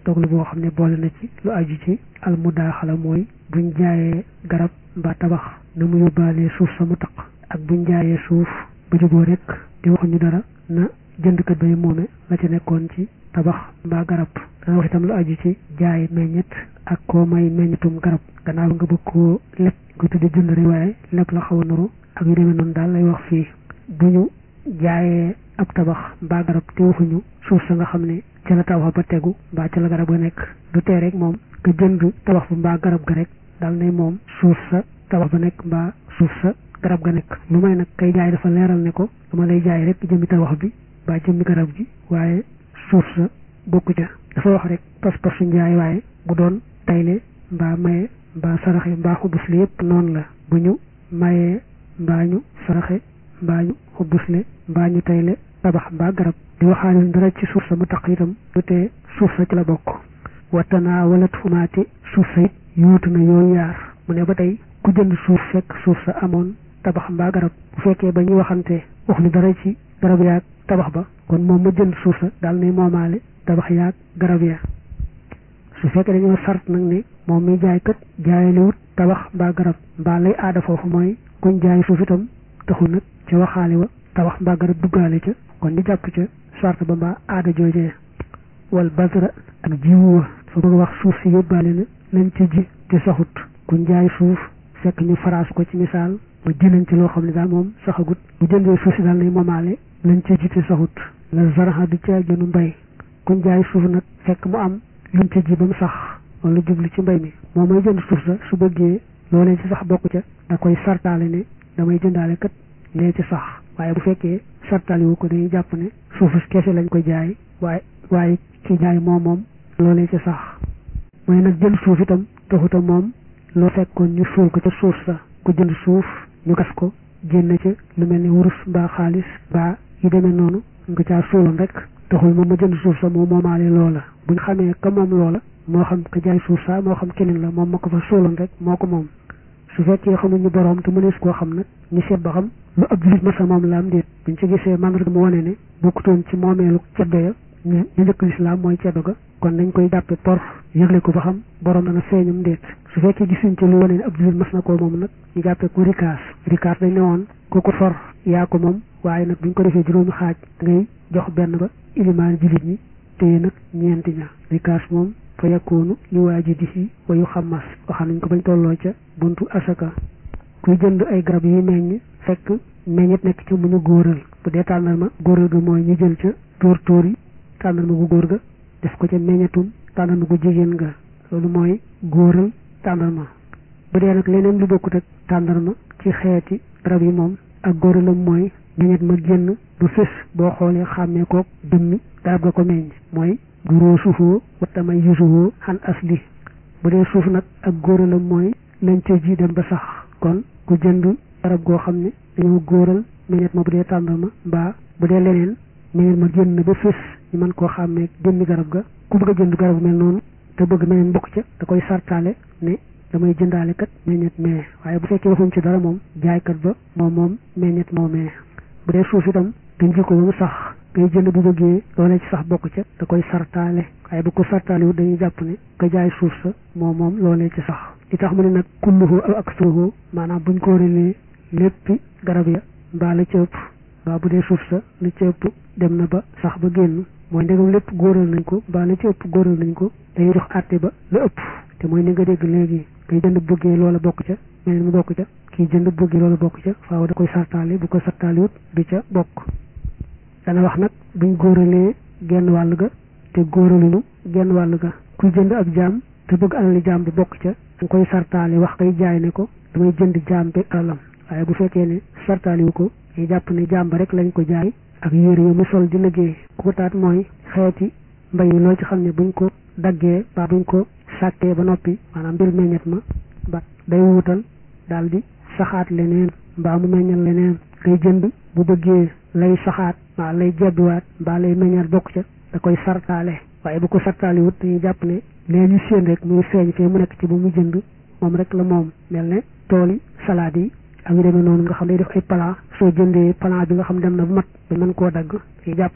doglu boo xam ne boole na ci lu aju ci almudaaxala mooy buñ jaayee garab mbaa tabax na mu yóbbaalee suuf sa mu taq ak buñ jaayee suuf ba juboo rek di waxuñu dara na jëndkat bay moome la ca nekkoon ci tabax mbaa garab dana wax itam lu aju ci jaay meññet ak koo may meññetum garab gannaaw nga bëgg koo lépp ko tuddi jënd rek waaye lépp la xaw a nuru ak yu demee noonu daal lay wax fii bu ñu jaayee ab tabax mbaa garab te waxuñu suuf sa nga xam ne ca la tabax ba tegu mbaa ca la garab ga nekk du tee rek moom nga jënd tabax ba mbaa garab ga rek daal ne moom suuf sa tabax ba nekk mbaa suuf sa garab ga nekk lu may nag kay jaay dafa leeral ne ko dama lay jaay rek jëmmi tabax bi mbaa jëmmi garab gi waaye suuf sa bokku ca dafa wax rek pas-pasu njaay waaye bu doon tayle mbaa maye mbaa saraxe mbaa xubus li yëpp noonu la bu ñu mayee mbaa ñu saraxe mbaa ñu xubusle mbaa ñu tayle tabax mbaa garab di waxaale dara ci suuf sa mu taq itam du tee suuf sa ci la bokk wattanaa wala tuumaate suuf sa it yuutu na yooyu yaar mu ne ba tey ku jënd suuf fekk suuf sa amoon tabax mbaa garab bu fekkee ba ñuy waxante wax ni dara ci garab yaag tabax ba kon moom ma jënd suuf sa daal ne moomaale tabax yaag garab ya su fekkee dañoo sart nag ne moom mi jaay kat jaayalewut tabax mbaa garab mbaa lay aada foofu mooy kuñ jaay suuf itam taxul nag ca waxaale wa tabax mbaa garab duggaale ca kon ñu jàpp ca sart ba mbaa aada joojee wal basra ak jiwu wa fa bëgg wax suuf si yóbbaale na lañ ci ji te saxut kuñ jaay suuf fekk ñu faraas ko ci misaal ba jënañ ci loo xam ne daal moom saxagut bu jëndee suuf si daal nay moomaale lañ ci ji te saxut la zaraxa du ca gënu mbay kuñ jaay suuf nag fekk mu am luñ ca ji ba mu sax wala jublu ci mbay mi moom may jënd suuf sa su bëggee loolee ci sax bokk ca da koy sartaale ne damay jëndaale kat lee ci sax waaye bu fekkee sartaale wu ko dañuy jàpp ne suufu kese lañ koy jaay waaye waaye ki jaay moom moom loolee ci sax mooy nag jënd suuf itam taxuta moom loo fekkoon ñu suul ko ca suuf sa ku jënd suuf ñu gas ko génn ca lu mel ni wurus mbaa xaalis mbaa yi demee noonu nga caa suuloon rek taxul moom ma jënd suuf sa moom moomaale loola buñ xamee ka moom loola moo xam ka jaay suuf sa moo xam keneen la moom ma ko fa suuloon rek moo ko moom su fekkee xamuñu boroom te mënees koo xam nag ñu seet ba xam lu ab julit masa moom la am déet buñ ci gisee mandarga mu wane ne bokkutoon ci moomeelu ceddo ya ñu ñu njëkk lislaam mooy ceddo ga kon dañ koy jàppe por yëgle ko ba xam boroom dana feeñam déet su fekkee gisuñ ci lu wane ne ab julit mas na koo moom nag ñu jàppe ko rikaas rikaas dañ ne woon ku ko for yaa ko moom waaye nag buñ ko defee juróomi xaaj ngay jox benn ba ilimaan julit ñi téye nag ñeenti ña rikaas moom fa yakkoonu li waajidihi wa yu xammas waxam nañ ko bañ tolloo ca buntu asaka kuy jënd ay garab yi meññ fekk meññet nekk ca mu ñu góoral bu dee tàndarma góoral ga mooy ñu jël ca tóor tóor yi tàndarma gu góor ga def ko ca meññetum tàndarma gu jigéen ga loolu mooy góoral tàndarma bu dee nag leneen lu bokkut ak tàndarma ci xeeti garab yi moom ak góoralam mooy meññet ma génn bu fés boo xoolee xàmmee koog dëmmi garab ga ko meññ mooy guroo suufoo wattamay yusuwoo xan asli bu dee suuf nag ak góoralam mooy lañ ca ji dem ba sax kon ku jënd garab goo xam ne dañoo góoral meññet ma bu dee tàndarma mbaa bu dee leneen meññet ma génn ba fés ñu mën koo xàmmee jëmmi garab ga ku bëgg a jënd garab mel noonu te bëgg meññet bokk ca da koy sartaale ne damay jëndaale kat meññet mee waaye bu fekkee waxuñ ci dara moom jaaykat ba moom moom meññet moo mee bu dee suuf itam dañ ji ko ba mu sax ngay jënd bu bëggee loolee ci sax bokk ca da koy sartaale waaye bu ko sartaale wu dañuy jàpp ne ka jaay suuf sa moom moom loolee ci sax li tax mu ne nag kulluhu aw aksuruhu maanaam buñ ko rélee léppi garab ya mbaa la ca ëpp mbaa bu dee suuf sa la ca ëpp dem na ba sax ba génn mooy ndegam lépp góoral nañ ko mbaa la ca ëpp góoral nañ ko dañuy jox àtte ba la ëpp te mooy ni nga dégg léegi ngay jënd bëggee loola bokk ca mel mu bokk ca kii jënd bëggee loola bokk ca faaw da koy sartaale bu ko sartaale wut du ca bokk dana wax nag buñ góoralee genn wàll ga te góoraluñu genn wàll ga kuy jënd ab jaam te bëgg alali jaam bi bokk ca danga koy sartaale wax kay jaay ne ko damay jënd jaam bi alalam waaye bu fekkee ne sartaale wu ko ñu jàpp ne jaam ba rek lañ ko jaay ak yére yo mu sol di liggéey ku ko taat mooy xeeti mbay yi loo ci xam ne buñ ko daggee ba buñ ko sàkkee ba noppi maanaam mbir meññet ma ba day wuutal daal di saxaat leneen mbaa mu meññal leneen ngay jënd bu bëggee lay saxaat mbaa lay jebbiwaat mbaa lay meññal bokk ca da koy sartaale waaye bu ko sartaale wut dañuy jàpp ne lee ñu séen rek muy feeñ fee mu nekk ci bu mu jënd moom rek la moom mel ne tooli salade yi ak yu demee noonu nga xam day def ay plan soo jëndee plan bi nga xam dem na bu mat ba mën koo dagg dañuy jàpp ne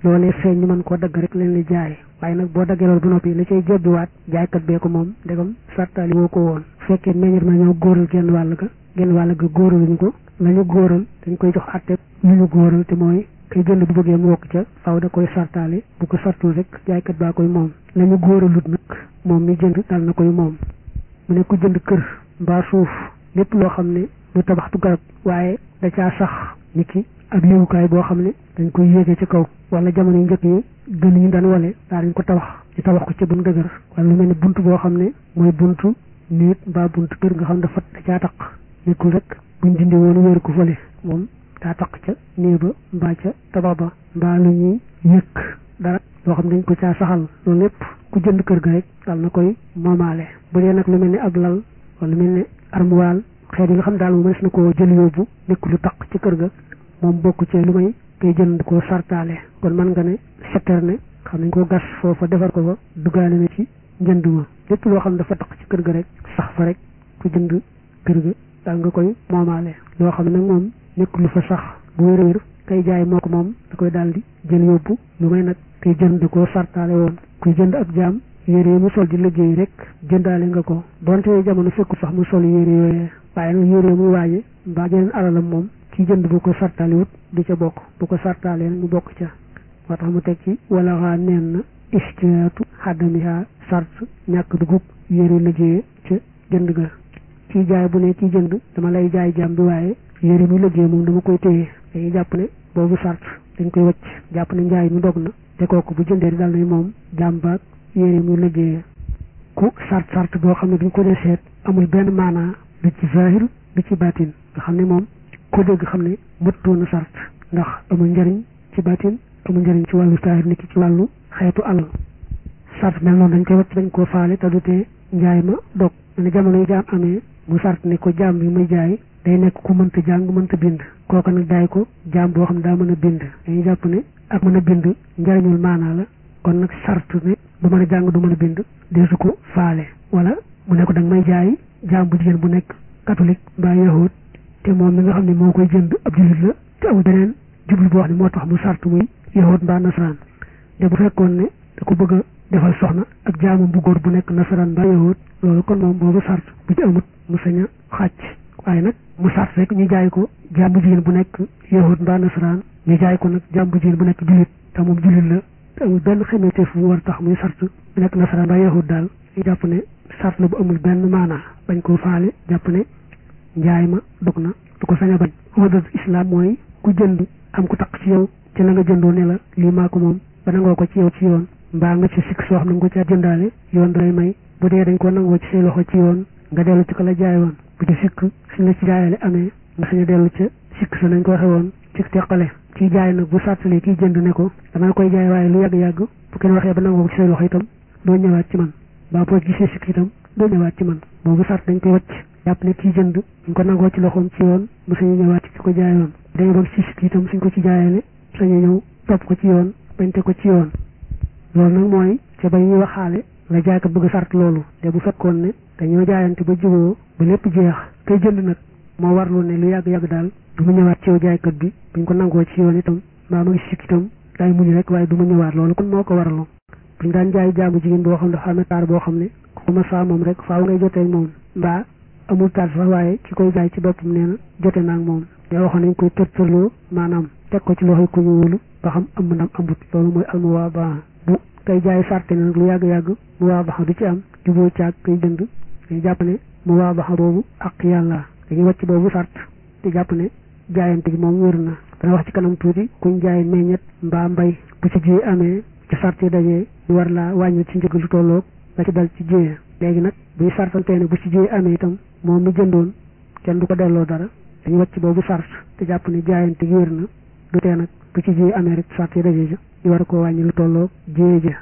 loolee feeñ ñu mën koo dagg rek leen li jaay waaye nag boo daggee loolu ba noppi la cay jébbiwaat jaaykat bee ko moom ndegam sartaali woo ko woon fekkee meññet ma ñoo góoral genn wàll ga genn wàll ga góoraluñu ko la ñu góoral dañ koy jox àtte ñu ñu góoral te mooy kay jënd bu bëggee mu wokk ca faaw da koy sartaali bu ko sartul rek jaaykat baa koy moom la ñu góoralut nag moom mi jënd dal na koy moom mu ne ku jënd kër mbaa suuf lépp loo xam ne du tabaxtu garab waaye da caa sax ni ki ak léewukaay boo xam ne dañ koy yéege ci kaw wala jamono yu njëkk yi gën ñu daan wale daa dañ ko tabax ci tabax ko ci bu mu dëgër wala lu mel ne bunt boo xam ne mooy buntu nit mbaa buntu kër nga xam dafa da caa taq nekkul rek buñ dindi woon wéeru ko fële moom daa taq ca néeg ba mbaa ca tabax ba mbaa lu ñuy yëkk dara loo xam ne dañ ko caa saxal loolu lépp ku jënd kër ga rek dal na koy moomaale bu dee nag lu mel ne ab lal wala lu mel ne armoire xeet yi nga xam daal mu mënees na koo jël yóbbu nekk lu taq ci kër ga moom bokk ci lu may koy jënd koo sartaale kon mën nga ne citerne xam nañ ko gas foofa defar ko fa duggaale na ci njënd ma lépp loo xam dafa taq ci kër ga rek sax fa rek ku jënd kër ga daal nga koy moomaale loo xam ne nag moom nekk lu fa sax bu wér wér kay jaay moo ko moom da koy daal di jël yóbbu lu may nag koy jënd koo sartaale woon kuy jënd ab jaam yére yi mu sol di liggéey rek jëndaale nga ko donte jamono fekku sax mu sol yére yooyee waaye nag yére muy waaje mbaa jeneen alalam moom ki jënd bu ko sartaale wut du ca bokk bu ko sartaalee mu bokk ca moo tax mu teg ci wala xaa neen na istiyaatu xaddamiha sart ñàkk dugub yére liggéeye ca jënd ga kii jaay bu ne kii jënd dama lay jaay jaam bi waaye yére muy liggéey moom dama koy téye dañuy jàpp ne boobu sart dañ koy wacc jàpp ne njaay mi dog na te kooku bu jëndee dal nay moom jaam baag yére muy liggéeye ku sart sart boo xam ne duñ ko dee seet amul benn maanaa du ci zahir du ci baatin nga xam ne moom ko dégg xam ne mëttoona sart ndax amul njariñ ci baatin amul njariñ ci wàllu zahir niki ci wàllu xeetu alal sart mel noonu dañ koy wacc dañ koo faale te du tee njaay ma dog ne jamono yu jaam amee mu sart ne ko jaam bi muy jaay day nekk ku mënta jàng mënta bind kooka nag jaay ko jaam boo xam ne daa mën a bind dañuy jàpp ne ak mën a bind njariñul maanaa la kon nag sart ne du mën a jàng du mën a bind deesu ko faale wala mu ne ko danga may jaay jaam bu jigéen bu nekk catholique mbaa yahud te moom mi nga xam ne moo koy jënd ab jullit la te amul beneen jublu boo xam ne moo tax mu sart muy yahud mbaa nasaraan te bu fekkoon ne da ko bëgg a defal soxna ak jaamam bu góor bu nekk nasaraan mbaa yahud loolu kon moom boobu sart bu ci amut mu sañ a xàcc waaye nag mu sart rek ñu jaay ko jaam bu jigéen bu nekk yahud mbaa nasaraan ñu jaay ko nag jaam bu jigéen bu nekk jullit te moom jullit la te amul benn xemeteef bu war tax muy sart bu nekk nasaraan mbaa yahud daal ñu jàpp ne sart la bu amul benn maanaa bañ koo faale jàpp ne njaay ma dog na du ko sañ a bañ odat islam mooy ku jënd am ku taq ci yow ci la nga jëndoo ne la lii maa ko moom ba nangoo ko ci yow ci yoon mbaa nga ci sikk soo xam ne nga ko caa jëndaale yoon dalay may bu dee dañ ko nangoo ci say loxo ci yoon nga dellu ci ko la jaay woon bu ci sikk suñ la ci jaayale amee nga sañ a dellu ca sikk sa nañ ko waxe woon ci teqale kii jaay nag bu sàttalee kii jënd ne ko dama koy jaay waaye lu yàgg-yàgg bu kenn waxee ba nangoo ko ci say loxo itam doo ñëwaat ci man baa boo gisee sikk itam doo ñëwaat ci man boobu sart dañ koy wacc jàpp ne kii jënd ñu ko nangoo ci loxoom ci yoon mu sañu ñëwaat ci ko jaayoon dañu bëgg ci sikk itam suñ ko ci jaayale sañu ñëw topp ko ci yoon bañ te ko ci yoon loolu nag mooy ca ba ñuy waxaale la jaay ko bëgg sart loolu te bu fekkoon ne dañoo jaayante ba juboo ba lépp jeex kay jënd nag moo warlu ne lu yàgg-yàgg daal du mu ñëwaat ci yow jaaykat bi buñ ko nangoo ci yoon itam mbaa ma ngi sikk itam day muñ rek waaye du mu ñëwaat loolu kon moo ko warlu buñ daan jaay jaamu jigéen boo xam ne dafa amee taar boo xam ne ku ma saa moom rek faaw ngay jotee moom mbaa amul taar sax waaye ki koy jaay ci boppam nee na jote naa ak moom te waxoon nañ koy tërtërloo maanaam teg ko ci loxoy ku ñu wóolu ba xam am ndam amut loolu mooy almuwaaba bu kay jaay sarte ne nag lu yàgg-yàgg mu waa baxa du ci am juboo caag kay jënd dañu jàpp ne mu waa baxa boobu ak yàlla dañuy wàcc boobu sart te jàpp ne jaayante gi moom wér na dana wax ci kanam tuuti kuñ jaay meññet mbaa mbay bu ci jiyee amee ci sart yi dajee ñu war laa wàññi ci njëg lu tolloog la ci dal ci jiyee léegi nag buy sartantee ne bu ci jiyee amee itam moom mi jëndoon kenn du ko delloo dara dañu wàcc boobu sart te jàpp ne jaayante gi wér na du tee nag bu ci jiyee amee rek sart yi dajee ja ñu war koo wàññi lu tolloog jiyee ja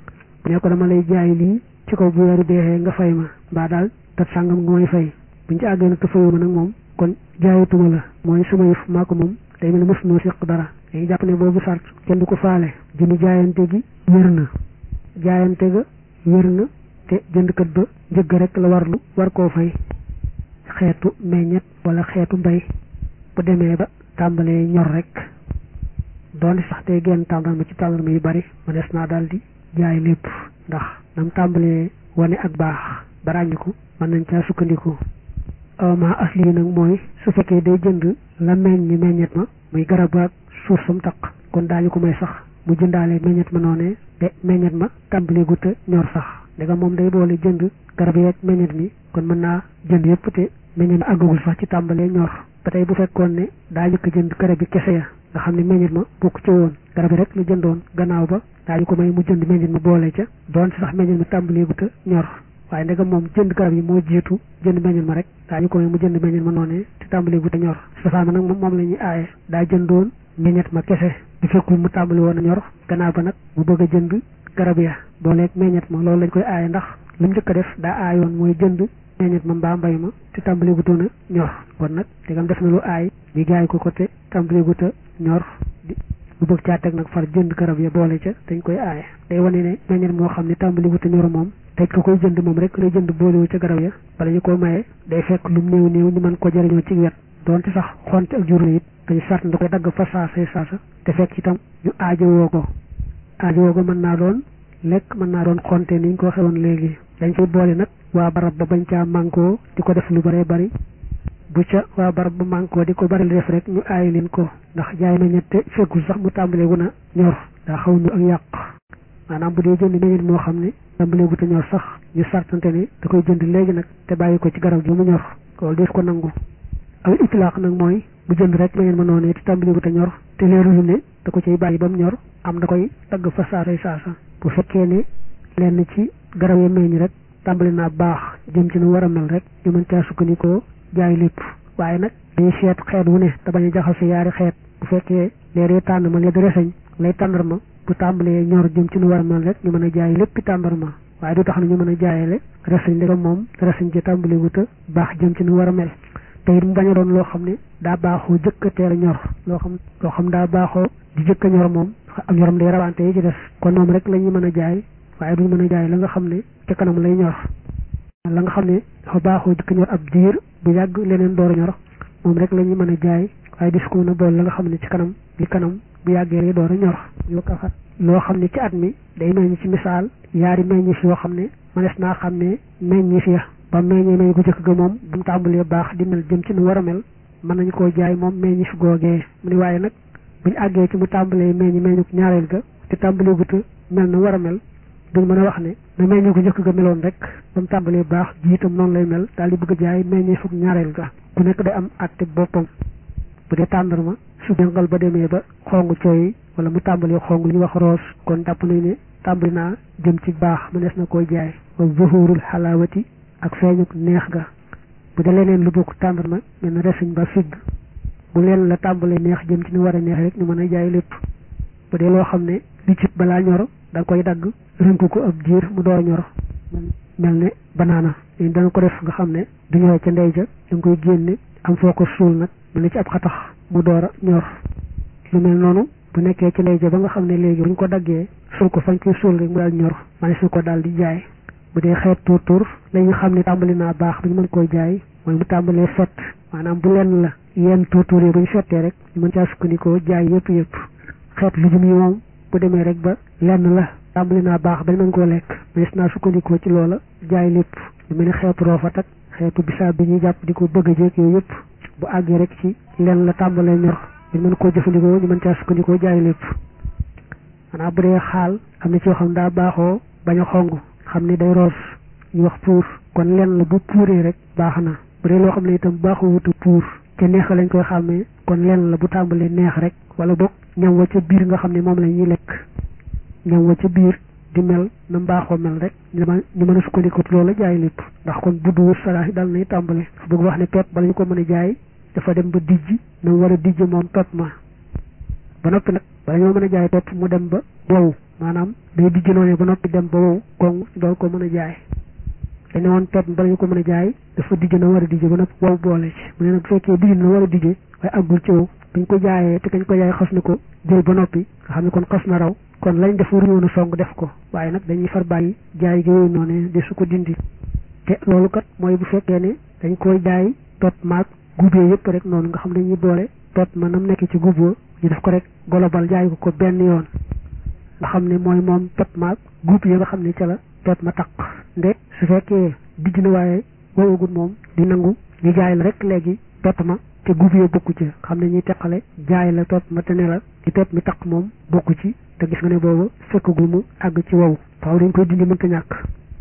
ne ko dama lay jaay lii ci kaw bu weeru deexee nga fay ma mbaa daal tat sàngam nga may fay buñ ci àggee nag te fayuma nag moom kon jaayatuma la mooy sama yëf maa ko moom day mel ne mësunoo séq dara dañuy jàpp ne boobu sart kenn du ko faale jënd jaayante gi wér na jaayante ga wér na te jëndkat ba njëgg rek la warlu war koo fay xeetu meññet wala xeetu mbay bu demee ba tàmbalee ñor rek doon sax tey génn tàndarma ci tàndarma yu bari mënees naa daal di jaay lépp ndax nam tàmbalee wane ak baax ba ràññiku mën nañ caa sukkandiku ma asli yi nag mooy su fekkee day jënd la meññ meññet ma muy garab ak suuf sam taq kon daañu ko may sax mu jëndaale meññet ma noonee te meññet ma tàmbalee guta ñor sax ndegam moom day boole jënd garab yeeg meññet mi kon mën naa jënd yëpp te meññet ma àggagul sax ci tàmbalee ñor ba tey bu fekkoon ne daa jëkk jënd garab yi kese ya nga xam ne meññet ma bokk ci woon garab yi rek la jëndoon gannaaw ba daañu ko may mu jënd meññet ma boole ca doon sax meññet ma tàmbalee guta ñor waaye ndegam moom jënd garab yi moo jiitu jënd meññet ma rek daañu ko may mu jënd meññet ma noonee te tàmbalee guta ñor safaan nag moom moom la ñuy aaye daa jëndoon meññet ma kese di fekkul mu tàmbali woon a ñor gannaaw ba nag mu bëgg a jënd garab ya booleeg meññet ma loolu lañ koy aaye ndax lu mu njëkk a def daa aayoon mooy jënd meññet ma mbaa mbay ma te tàmbali gutoon a ñor kon nag tegam def na lu aay di jaay ko ko te tàmbali guta ñor bu bëgg caa teg nag far jënd garab ya boole ca dañ koy aaye day wane ne meññet moo xam ne tàmbali guta ñor moom tey ko koy jënd moom rek lay jënd boolewu ca garab ya bala ñu ko maye day fekk lu mu néew néew ñu mën ko jëriñoo ci wet doonte sax xonte ak jur it dañu sart da koy dagg fa saasay saasa te fekk itam ñu aajo woo ko aajo woo ko mën naa doon lekk mën naa doon xonte ni ñu ko waxee woon léegi dañ koy boole nag waa barab ba bañ caa mànkoo di ko def lu bëree bëri bu ca waa barab ba mànkoo di ko bëri lu def rek ñu aayi leen ko ndax jaay na ñette fekkul sax mu tàmbalee wu na ñor daa xaw ñu ak yàq maanaam bu dee jënd meññet moo xam ne tàmbalee gu te ñor sax ñu sartante ne da koy jënd léegi nag te bàyyi ko ci garab gi mu ñor loolu def ko nangu aw itlaaq nag mooy bu jënd rek meññet ma noonu te tàmbalee gu te ñor te leeruñu ne da ko ciy bàyyi ba mu ñor am da koy tagg fa saasay saasa bu fekkee ne lenn ci garab yi meññ rek tàmbali naa baax jëm ci nu war a mel rek ñu mën caa sukkandikoo jaay lépp waaye nag dañuy seet xeet wu ne te bañ a jaxase yaari xeet bu fekkee leer tànn ma lee reseñ lay tàndarma bu tàmbalee ñor jëm ci nu war a mel rek ñu mën a jaay lépp tàndarma waaye du tax na ñu mën a jaayale reseñ ndegam moom reseñ ci tàmbali wuta baax jëm ci nu war a mel te it mu bañ a doon loo xam ne daa baaxoo jëkk a teel a ñor loo xam loo xam daa baaxoo di jëkk a ñor moom am ñoram day rawante yi ci des kon moom rek la ñuy mën a jaay waaye duñ mën a jaay la nga xam ne ca kanam lay ñor la nga xam ne dafa baaxoo jëkk ñor ab diir bu yàgg leneen door a ñor moom rek la ñuy mën a jaay waaye dis ko mën a bool la nga xam ne ci kanam li kanam bu yàggee lay door a ñor loo xam ne ci at mi day meññ ci misaal yaari meññif yoo xam ne mënees naa xam ne meññif ya ba meññee meññ gu jëkk ga moom bu mu tàmbalee baax di mel jëm ci nu war a mel mën nañu koo jaay moom meññif googee mu ni waaye nag buñu àggee ci mu tàmbalee meññ meññuk ñaareel ga te tàmbalee guta mel na war a mel duñ mën a wax ne na meññ gu njëkk ga meloon rek ba mu tàmbalee baax jiitam noonu lay mel daal di bëgg a jaay meññee fukk ñaareel ga ku nekk day am àtte boppam bu dee tàndarma su jàngal ba demee ba xong cooy wala mu tàmbalee xong li ñuy wax roos kon jàpp nañ ne tàmbali naa jëm ci baax mënees na koy jaay wa zuhurul xalaawati ak feeñuk neex ga bu dee leneen lu bokk tàndarma mel na resiñ ba figg bu leen la tàmbalee neex jëm ci ni war a neex rek ñu mën a jaay lépp bu dee loo xam ne li ci balaa ñor da koy dagg rënk ko ab diir mu door a ñor mel ne banaana dañ dana ko def nga xam ne du ñoree ca ndey ja da nga koy génne am foo ko suul nag mel ne ci ab xatax mu door a ñor lu mel noonu bu nekkee ci ndey ja ba nga xam ne léegi bu ñu ko daggee suul ko fañ koy suul rek mu daal ñor man su ko daal di jaay bu dee xeet tuur tuur la ñu xam ne tàmbali naa baax bu ñu mën koy jaay mooy mu tàmbalee fett maanaam bu lenn la yenn tuur tuur yi bu ñu fettee rek ñu mën caa sukkandikoo jaay yëpp yëpp xeet lu jum yi moom bu demee rek ba lenn la tàmbali naa baax bañ mën koo lekk mais naa sukkandikoo ci loola jaay lépp lu mel ni xeetu roofat ak xeetu bisaab bi ñuy jàpp di ko bëgg a jéeg yooyu yëpp bu àggee rek ci lenn la tàmbalee ñor ñu mën koo jëfandikoo ñu mën caa sukkandikoo jaay lépp maanaam bu dee xaal am na ci yoo xam daa baaxoo bañ a xong xam ne day roos ñu wax puur kon lenn la bu puuree rek baax na bu dee loo xam ne itam baaxoo wutu puur ca neex lañ koy xàmmee kon lenn la bu tàmbalee neex rek wala boog ñam wa ca biir nga xam ne moom la ñuy lekk ñam wa ca biir di mel na mbaaxoo mel rek ñu mën a sukkandiku loola jaay lépp ndax kon budduwul salaax dal nay tàmbale bëgg wax ne pepp bala ñu ko mën a jaay dafa dem ba dijj na mu war a dijj moom pepp ma ba noppi nag bala ñoo mën a jaay pepp mu dem ba wow maanaam day dijj noonu ba noppi dem ba wow koŋ dool ko mën a jaay dañ ne woon pepp bala ñu ko mën a jaay dafa dijj na war a dijj ba noppi wow boole ci mu ne nag bu fekkee dijj na war a dijje waaye àggul ci wow dañ ko jaayee te kañ ko jaay xas na ko jël ba noppi nga xam ne kon xas na raw kon lañ def waruñu woon a song def ko waaye nag dañuy far bàyyi jaay gi yooyu noonu de su ko dindi te loolu kat mooy bu fekkee ne dañ koy jaay tot maag gubee yëpp rek noonu nga xam dañuy boole tot ma nam nekk ci guboo ñu def ko rek golobal jaay ko ko benn yoon nga xam ne mooy moom pep maag guub yi nga xam ne ca la pep ma taq nde su fekkee dijj na waaye wowagul moom di nangu ñu jaay la rek léegi pep ma te guub yi bokku ci xam ne ñuy teqale jaay la pep ma te ne la di pep mi taq moom bokku ci te gis nga ne boobu fekkagul mu àgg ci wow faaw dañ koy dindi mënta ñàkk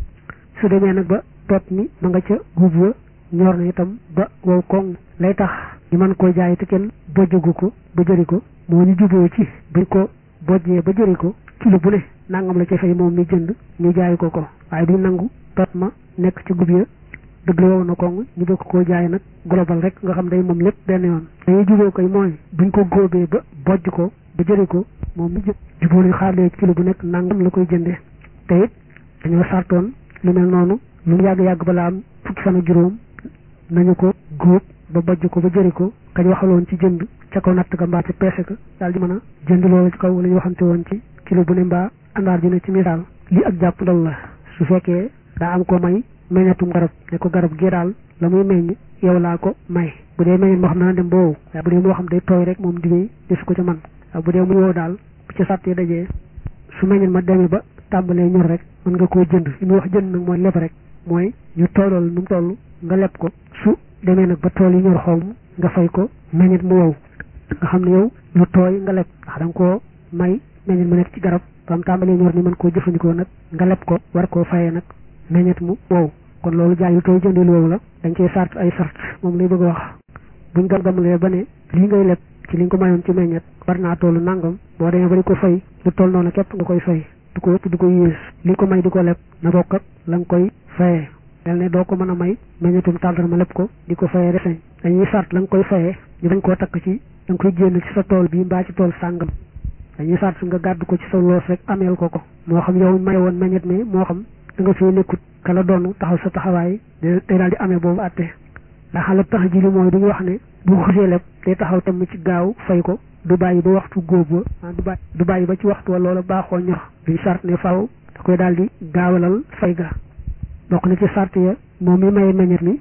su demee nag ba pep mi ma nga ca guub wa ñor na itam ba wow koŋ lay tax ñu mën koo jaay te kenn bojjagu ko ba jëri ko moo ñu juboo ci buñ ko bojjee ba jëri ko kilo bu ne nangam la ca fay moom mi jënd ñu jaay ko ko waaye duñ nangu pep ma nekk ci gub ya dëgg la wow na koŋ ñu bëgg koo jaay nag global rek nga xam day moom lépp benn yoon dañuy juboo koy mooy buñ ko góobee ba bojj ko ba jëri ko moom mi jë juboo nañ xaarlee kilo bu nekk nangam la koy jënde te it dañoo sartoon lu mel noonu lu mu yàgg-yàgg balaa am fukki fan ak juróom nañu ko góob ba bojj ko ba jëri ko kañ waxaloon ci jënd ca kaw natt ka mbaa ca peese ka daal di mën a jënd loolu ci kaw la ñu waxante woon ci kilo bu ne mbaa àndaar ju ne ci misaal lii ak jàpp ndal la su fekkee daa am ko may meññatum garab ne ko garab gii daal la muy meññ yow laa ko may bu dee meññet moo xam dana dem ba wow waaye bu dee moo xam day tooy rek moom digéey desu ko ca man waaye bu dee muy wow daal bu ci sàttee dajee su meññet ma demee ba tàmbalee ñor rek mën nga koo jënd li muy wax jënd nag mooy leb rek mooy ñu toolool nu mu toll nga leb ko su demee nag ba tool yi ñor xawm nga fay ko meññet mu wow nga xam ne yow lu tooy nga leb ndax da nga koo may meññet mu nekk ci garab ba am tàmbalee ñor ni mën koo jëfandikoo nag nga leb ko war koo fayee nag meññet mu wow kon loolu jaay lu tooy jëndee lu wow la dañ cee sart ay sart moom lay bëgg a wax buñ gam-gamlee ba ne lii ngay leb ci li nga ko mayoon ci meññet war naa tollu nangam boo demee ba di ko fay lu toll noonu képp nga koy fay du ko ëpp du ko yées li nga ko may di ko leb na bokk ak la nga koy fayee mel ne doo ko mën a may meññetum tàndarma leb ko di ko fayee reseñ dañuy sart la nga koy fayee ñu dañ koo takk ci da nga koy génn ci sa tool bii mbaa ci tool sàngam dañuy sart nga gàddu ko ci sa loos rek ameel ko ko moo xam yow may woon meññet mi moo xam da nga fee nekkut kala doon taxaw sa taxawaay day daal di amee boobu àtte ndax xala tax ji li mooy duñu wax ne bu xusee leb day taxaw temm ci gaaw fay ko du bàyyi ba waxtu góob ba du bàyyi du bàyyi ba ci waxtu wa loola baaxoo ñor duñ sart ne faw da koy daal di gaawalal fay ga bokk na ci sart ya moom mi maye meññet mi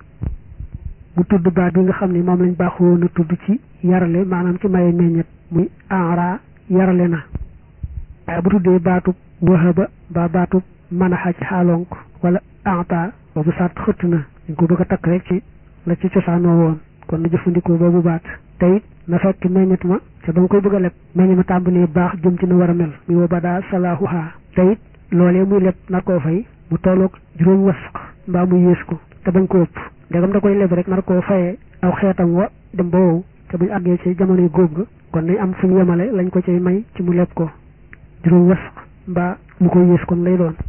mu tudd baat bi nga xam ne moom lañ baaxoo na tudd ci yarale maanaam ci maye meññet muy enra yarale na waaye bu tuddee baatub wahaba ba baatub manaxa ci xaalonk wala enta boobu sart xëtt na dañ ko bëgg a takk rek ci la ci cosaanoo woon kon na jëfandikoo boobu baat te it na fekk meññet ma ca ba nga koy bëgg a leb meññet ma tàmbalee baax jëm ci na war a mel muy wa badaa salaahuha te it loolee muy leb nar koo fay mu tolloog juróom wasq mbaa mu yées ko te bañ ko ëpp ndegam da koy leb rek nar koo fayee aw xeetam wa dem ba wow te buñ àggee ci jamonoy góob ga kon nañ am fu ñu yemale lañ ko cay may ci mu leb ko juróom wasq mbaa mu ko yées kon lay doon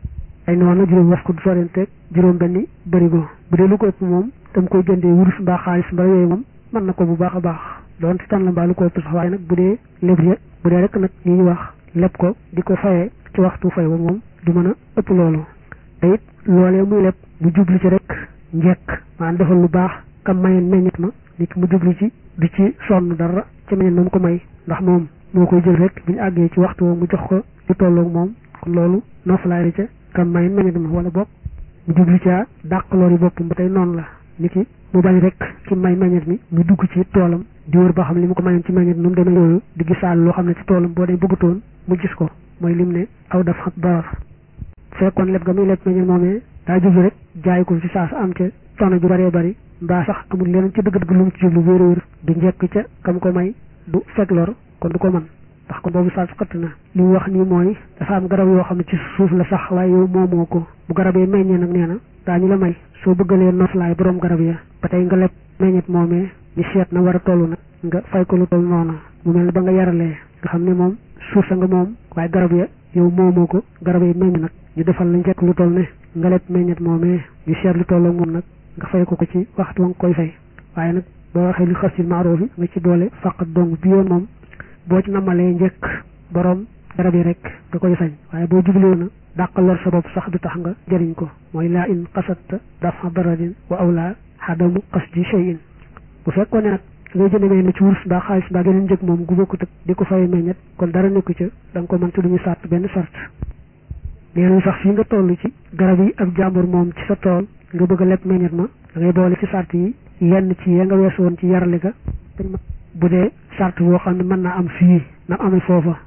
ay noonu juróom wasq du sorenteeg juróom benni bërigo bu dee lu ko ëpp moom tam koy jëndee wurus mbaa xaalis mbaa yooyu moom mën na ko bu baax a baax doon ci tan la mbaa lu ko ëpp sax waaye nag bu dee leb bu dee rek nag li ñuy wax leb ko di ko fayee ci waxtu fay wa moom du mën a ëpp loolu te it loolee muy leb mu jublu ci rek njekk maanaam defal lu baax kam mayen meññet ma nit mu jublu ci di ci sonn dara ci meññet ma mu ko may ndax moom moo koy jël rek bu ñu àggee ci waxtu mu jox ko lu tolloog moom kon loolu noofalaay ca kam mayen meññet ma wala bopp mu jublu caa dàq loolu yi boppam ba tey noonu la nit ki mu bañ rek ci may meññet mi mu dugg ci toolam di wër ba xam li mu ko mayoon ci meññet nu mu demee yooyu di gisaal loo xam ne ci toolam boo dee bëggatoon mu gis ko mooy lim ne aw daf xat baar fekkoon leb ga muy leb meññet moomee daa jublu rek jaay ko ci saa sa am ca coono ju bëree bëri mbaa sax amul leneen ci dëgg-dëgg lu mu ci jublu wéer wéer du njekk ca kam ko may du fekk lor kon du ko mën ndax kon boobu saa su xëtt na li mu wax nii mooy dafa am garab yoo xam ne ci suuf la sax waaye yow moomoo ko bu garab yi meññee nag nee na daañu la may soo bëggalee noflaay borom garab ya ba tey nga leb meññet moomee ñu seet na war a toll nag nga fay ko lu toll noonu mu mel ne ba nga yaralee nga xam ne moom suuf sa nga moom waaye garab ya yow moomoo ko garab yi meññ nag ñu defal la njëkk lu toll ne nga leb meññet moomee ñu seet lu toll ak moom nag nga fay ko ko ci waxtu wa nga koy fay waaye nag boo waxee lu xas ci maaroof yi nga ci boole faqat dong bi yoon moom boo ci namalee njëkk borom garab yi rek nga koy sañ waaye boo jublee na dàq lor sa bopp sax du tax nga jëriñ ko mooy laa in qasatta dafa daradin wa awla xadamu qasdi shay'in bu fekkoon ne nag ngay jënd meññet ci wurus mbaa xaalis mbaa geneen njëg moom gu bokkut ak di ko fay meññet kon dara nekku ca da nga ko mën ci lu ñu sàrt benn sart nee nañ sax fii nga toll ci garab yi ak jàmbur moom ci sa tool nga bëgg a leb meññet ma da ngay boole ci sart yi yenn ci ya nga weesu woon ci yarale ga bu dee sart boo xam ne mën naa am fii na amee foofa